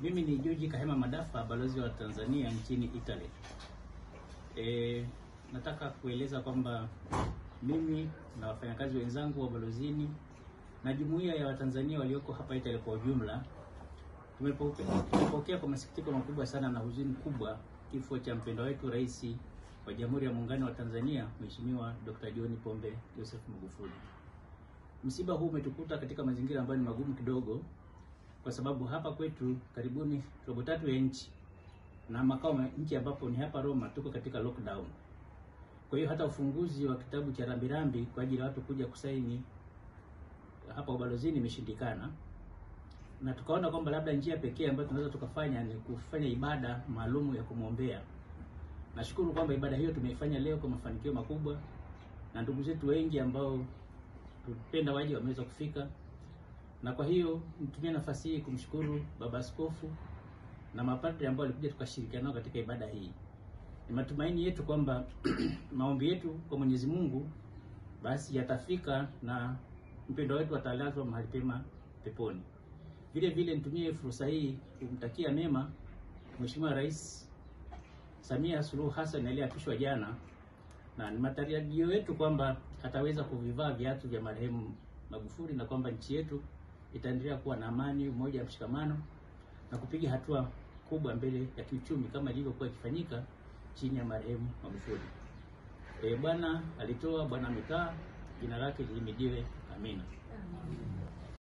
Mimi ni George Kahema Madafa, balozi wa Tanzania nchini Italy. E, nataka kueleza kwamba mimi na wafanyakazi wenzangu wa balozini na jumuiya ya Watanzania walioko hapa Italy kwa ujumla tumepokea tumepokea kwa masikitiko makubwa sana na huzuni kubwa kifo cha mpendwa wetu Rais wa Jamhuri ya Muungano wa Tanzania Mheshimiwa Dr. John Pombe Joseph Magufuli. Msiba huu umetukuta katika mazingira ambayo ni magumu kidogo, kwa sababu hapa kwetu karibuni robo tatu ya nchi na makao ya nchi ambapo ni hapa Roma, tuko katika lockdown. Kwa hiyo hata ufunguzi wa kitabu cha rambirambi kwa ajili ya watu kuja kusaini hapa ubalozini imeshindikana, na tukaona kwamba labda njia pekee ambayo tunaweza tukafanya ni kufanya ibada maalumu ya kumwombea. Nashukuru kwamba ibada hiyo tumeifanya leo kwa mafanikio makubwa, na ndugu zetu wengi ambao tupenda waje wameweza kufika, na kwa hiyo nitumie nafasi hii kumshukuru Baba Askofu na mapadri ambao walikuja tukashirikiana nao katika ibada hii. Ni matumaini yetu kwamba maombi yetu kwa Mwenyezi Mungu basi yatafika na mpendwa wetu atalazwa mahali pema peponi. Vile vile nitumie fursa hii kumtakia mema Mheshimiwa Rais Samia Suluhu Hassan aliyeapishwa jana, na ni matarajio yetu kwamba ataweza kuvivaa viatu vya marehemu Magufuli na kwamba nchi yetu itaendelea kuwa na amani, umoja na mshikamano na kupiga hatua kubwa mbele ya kiuchumi kama ilivyokuwa ikifanyika chini ya marehemu Magufuli. E, Bwana alitoa, Bwana amekaa, jina lake lihimidiwe. Amina.